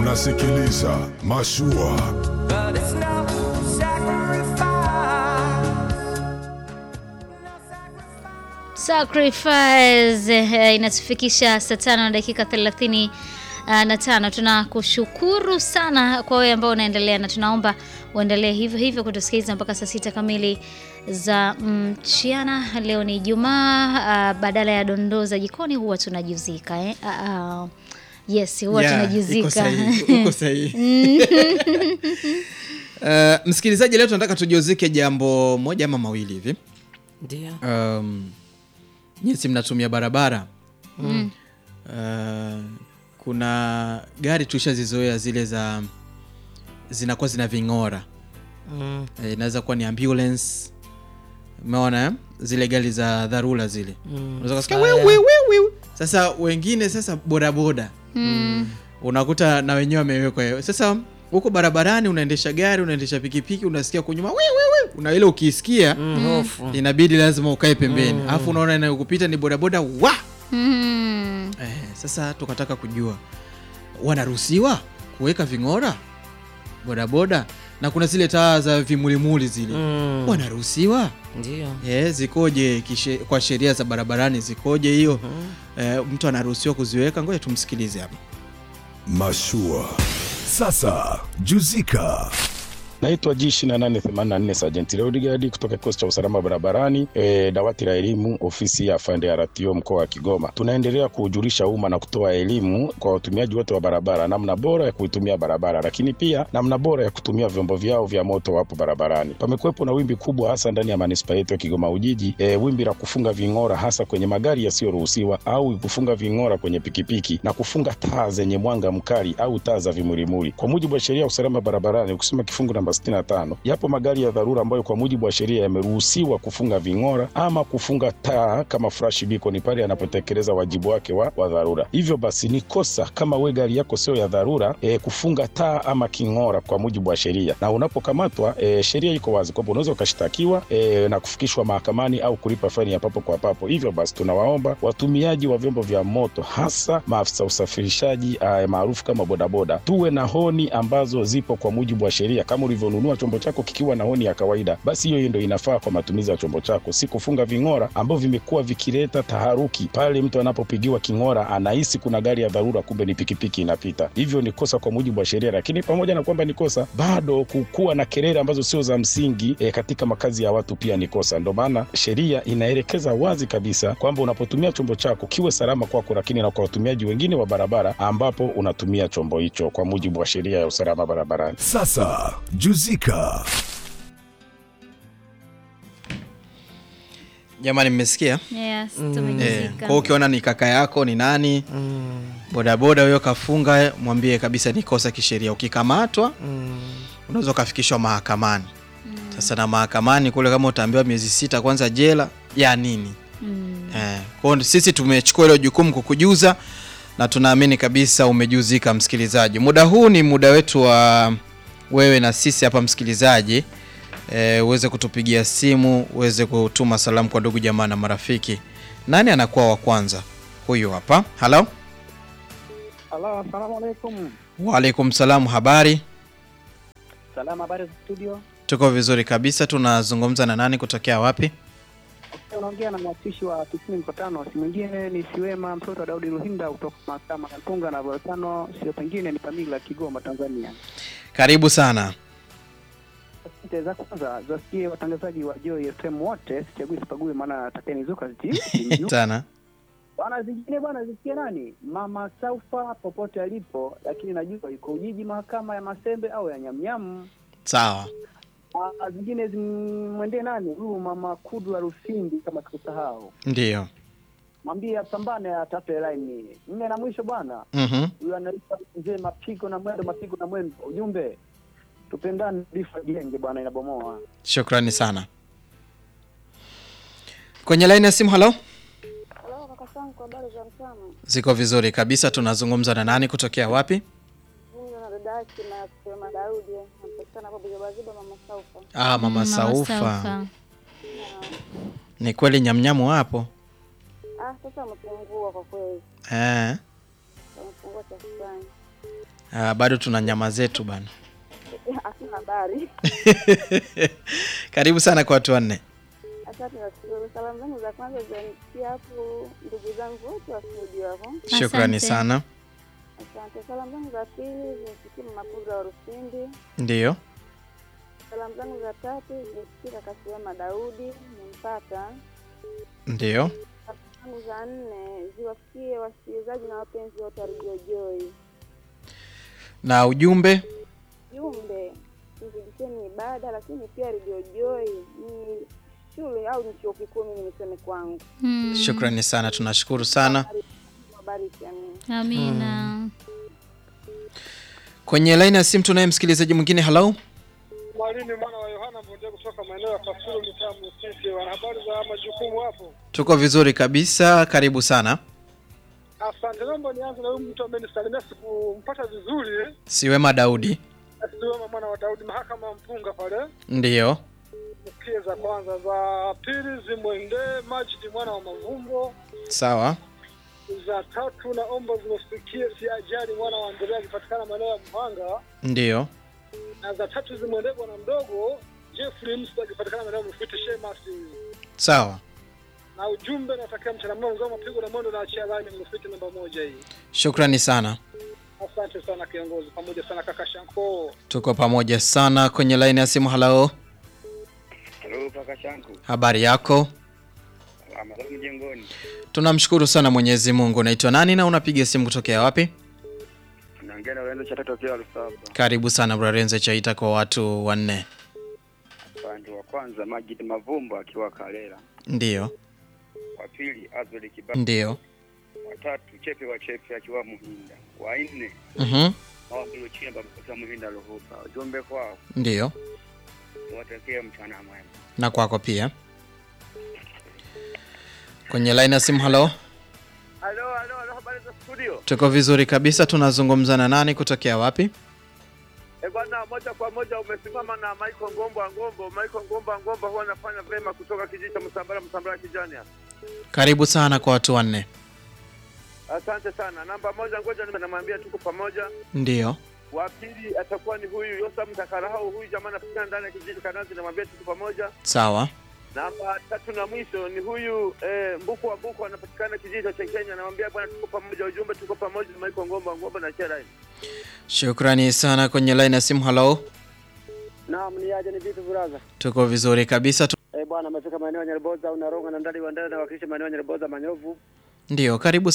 Unasikiliza Mashua. But it's no sacrifice. Sacrifice eh, inatufikisha saa tano na dakika thelathini ah, na tano. Tunakushukuru sana kwa wewe ambao unaendelea na tunaomba uendelee hivyo hivyo kutusikiliza mpaka saa sita kamili za mchana. Leo ni Ijumaa, ah, badala ya dondoo za jikoni huwa tunajuzika eh? Ah, ah. Yes, huwa Yeah, iko tunajuzika sahihi, uko sahihi. Uh, msikilizaji, leo tunataka tujiuzike jambo moja ama mawili hivi. Ndio. Um, nyinyi mnatumia barabara uh, kuna gari tushazizoea zile za zinakuwa zina ving'ora Mm. Eh, inaweza kuwa ni ambulance umeona eh? zile gari za dharura zile Mm. unaweza kusikia Fire. wiu, wiu, wiu, wiu. sasa wengine sasa bodaboda Mm. unakuta na wenyewe wamewekwa hiyo. sasa huko barabarani unaendesha gari unaendesha pikipiki unasikia kunyuma wiu, wiu, wiu. una ile ukisikia Mm, hofu. inabidi lazima ukae pembeni alafu unaona inayokupita ni bodaboda wa Mm. eh, sasa tukataka kujua wanaruhusiwa kuweka ving'ora bodaboda na kuna zile taa za vimulimuli zile Mm. wanaruhusiwa Ndio. eh, zikoje kishe, kwa sheria za barabarani zikoje hiyo eh, mtu anaruhusiwa kuziweka ngoja tumsikilize hapa Mashua. Sasa juzika. Naitwa G 2884 Sergeant Leodigadi kutoka kikosi cha usalama barabarani e, dawati la elimu ofisi ya afande RTO mkoa wa Kigoma. Tunaendelea kuujulisha umma na kutoa elimu kwa watumiaji wote wa barabara, namna bora ya kuitumia barabara, lakini pia namna bora ya kutumia vyombo vyao vya moto wapo barabarani. Pamekuwepo na wimbi kubwa hasa ndani ya manispaa yetu ya Kigoma Ujiji, e, wimbi la kufunga ving'ora hasa kwenye magari yasiyoruhusiwa au kufunga ving'ora kwenye pikipiki na kufunga taa zenye mwanga mkali au taa za vimulimuli. Kwa mujibu wa sheria ya usalama barabarani, ukisoma kifungu namba 65 yapo magari ya dharura ambayo kwa mujibu wa sheria yameruhusiwa kufunga ving'ora ama kufunga taa kama flash beacon pale yanapotekeleza wajibu wake wa, wa dharura. Hivyo basi ni kosa kama we gari yako sio ya dharura e, kufunga taa ama king'ora kwa mujibu wa sheria, na unapokamatwa e, sheria iko wazi kwamba unaweza ukashtakiwa e, na kufikishwa mahakamani au kulipa faini ya papo kwa papo. Hivyo basi tunawaomba watumiaji wa vyombo vya moto hasa maafisa usafirishaji uh, maarufu kama bodaboda tuwe na honi ambazo zipo kwa mujibu wa sheria. Kama ulivyonunua chombo chako kikiwa na honi ya kawaida, basi hiyo ndio inafaa kwa matumizi ya chombo chako, si kufunga ving'ora ambavyo vimekuwa vikileta taharuki pale mtu anapopigiwa king'ora anahisi kuna gari ya dharura, kumbe ni pikipiki inapita. Hivyo ni kosa kwa mujibu wa sheria, lakini pamoja na kwamba ni kosa, bado kukuwa na kelele ambazo sio za msingi e, katika makazi ya watu pia ni kosa. Ndio maana sheria inaelekeza wazi kabisa kwamba unapotumia chombo chako kiwe salama kwako, lakini na kwa watumiaji wengine wa barabara ambapo unatumia chombo hicho kwa mujibu wa sheria ya usalama barabarani. Sasa juzika. jamani mmesikia Yes, eh, tumejuzika. kwa hiyo ukiona ni kaka yako ni nani bodaboda huyo kafunga mwambie kabisa ni kosa kisheria ukikamatwa unaweza ukafikishwa mahakamani sasa na mahakamani kule kama utaambiwa miezi sita kwanza jela ya nini Mm. eh, kwa hiyo sisi tumechukua hilo jukumu kukujuza na tunaamini kabisa umejuzika msikilizaji muda huu ni muda wetu wa wewe na sisi hapa msikilizaji eh, uweze kutupigia simu uweze kutuma salamu kwa ndugu jamaa na marafiki nani anakuwa wa kwanza huyu hapa halo Halo, asalamu alaikum. waalaikum salamu habari Salama, habari za studio? tuko vizuri kabisa tunazungumza na nani kutokea wapi Okay, unaongea na mwakilishi wa tisini mkutano, si mwingine ni Siwema mtoto wa Daudi Ruhinda kutoka mahakama ya Mpunga na Volcano, sio pengine ni Pamila, Kigoma, Tanzania. karibu sana Asante za kwanza zasikie watangazaji wa Joy FM wote, sichagui sipague, maana takeni zuka ziti tana bwana. Zingine bwana, zisikie nani, mama Saufa popote alipo, lakini najua yuko Ujiji, mahakama ya Masembe au ya Nyamnyamu. sawa Ah, zingine zimwendee nani, huyu mama Kudwa Rusindi, kama sikusahau ndio mwambie apambane atafute laini nne na mwisho bwana Mhm. huyu anaitwa mzee mapigo na mwendo mapigo na mwendo ujumbe tupendane bifa jenge bwana inabomoa shukrani sana kwenye laini ya simu halo Halo kaka zangu, habari za mchana? ziko vizuri kabisa tunazungumza na nani kutokea wapi Mimi na dada yake na kusema Daudi anapatikana hapo Bigabaziba mama Saufa. ah, mama Mama saufa Saufa. ni kweli nyamnyamu hapo Ah, sasa amepungua kwa kweli, eh. amepungua kiasi fulani. Ah, bado tuna nyama zetu bana. Hakuna habari. Karibu sana kwa watu wanne. Asante nashukuru. Salamu zangu za kwanza zanifikia hapo ndugu zangu wote wa studio hapo. Shukrani Asante. sana. Asante. Salamu zangu za pili zimfikie mama Kuza wa Rusindi. Ndiyo. Salamu zangu za tatu zimfikie kaka Siwema Daudi, nimpata. Ndiyo. Salamu zangu za nne ziwafikie wasikilizaji na wapenzi wote wa Radio Joy. Na ujumbe Jumbe, tuzidisheni ibada, lakini pia Radio Joy ni shule au ni chuo kikuu, mimi niseme kwangu. Mm. shukrani sana, tunashukuru sana. Wabariki, amina. Amina. Kwenye laini ya simu tunaye msikilizaji mwingine. Hello, Mwalimu mwana wa Yohana Mbonde kutoka maeneo ya Kasulu mitaa Musisi. Wana habari za majukumu hapo? tuko vizuri kabisa, karibu sana. Asante, naomba nianze na huyu mtu ambaye nisalimia sikumpata vizuri, eh. Siwema Daudi. Asiwema mwana wa Daudi, mahakama ya mpunga pale. Ndiyo. Msikie za kwanza, za pili zimwendee Majidi mwana wa Mavumbo, Sawa. za tatu naomba zimsikie si ajali mwana wa Andrea akipatikana maeneo ya Mhanga, Ndiyo. na za tatu zimwendee bwana mdogo Jeffrey Msta akipatikana maeneo ya Mfiti Shemasi. Sawa. Na ujumbe natakia mchana mwema, mzao mapigo na mwendo na achia line Mfiti namba moja hii. Shukrani sana. Asante sana kiongozi, pamoja sana kaka Shanko. Tuko pamoja sana kwenye laini ya simu. Hello, Halo kaka Shanku, habari yako? Ramadhani mjengoni. Tunamshukuru sana Mwenyezi Mungu. Unaitwa nani na unapiga simu kutokea wapi? Naongea na Lorenzo cha tatu akiwa Lusaba. Karibu sana Brarenze Chaita kwa watu wanne. Upande wa kwanza Majid Mavumbo akiwa Kalela, Ndiyo. wa pili Azoli Kibaba, Ndiyo. wa tatu Chepe wa Chepe akiwa Muhinda, wa nne Mhm. Mawabilo Chemba akiwa Muhinda Luhupa. Ujumbe kwao Ndiyo. watakie mchana mwema. Na kwako pia. Kwenye line ya simu. Hello, Halo, halo, halo, habari za studio? tuko vizuri kabisa. Tunazungumza na nani kutokea wapi? Eh bwana, moja kwa moja umesimama na Michael Ngombo wa Ngombo. Michael Ngombo wa Ngombo huwa anafanya vema kutoka kijiji cha Msambara, Msambara kijani hapa. Karibu sana kwa watu wanne. Asante sana. Namba moja, ngoja nime- namwambia tuko pamoja. Ndiyo. Wa pili atakuwa ni huyu Yosam Takarahau, huyu jamaa anapatikana ndani ya kijiji cha Kanazi, namwambia tuko pamoja. Sawa. Namba tatu na mwisho ni huyu eh, Mbuku wa Mbuku anapatikana kijiji cha Chenkenya, namwambia bwana, tuko pamoja. Ujumbe tuko pamoja, Michael Ngombo wa Ngombo na Chera. Shukrani sana. Kwenye line ya simu. Hello, Naam, ni aje ni vipi buraza? tuko vizuri kabisa. Tu... Eh bwana, amefika maeneo ya Nyarboza, unaronga na ndani wa ndani na wakilisha maeneo ya Nyarboza Manyovu. Ndiyo, karibu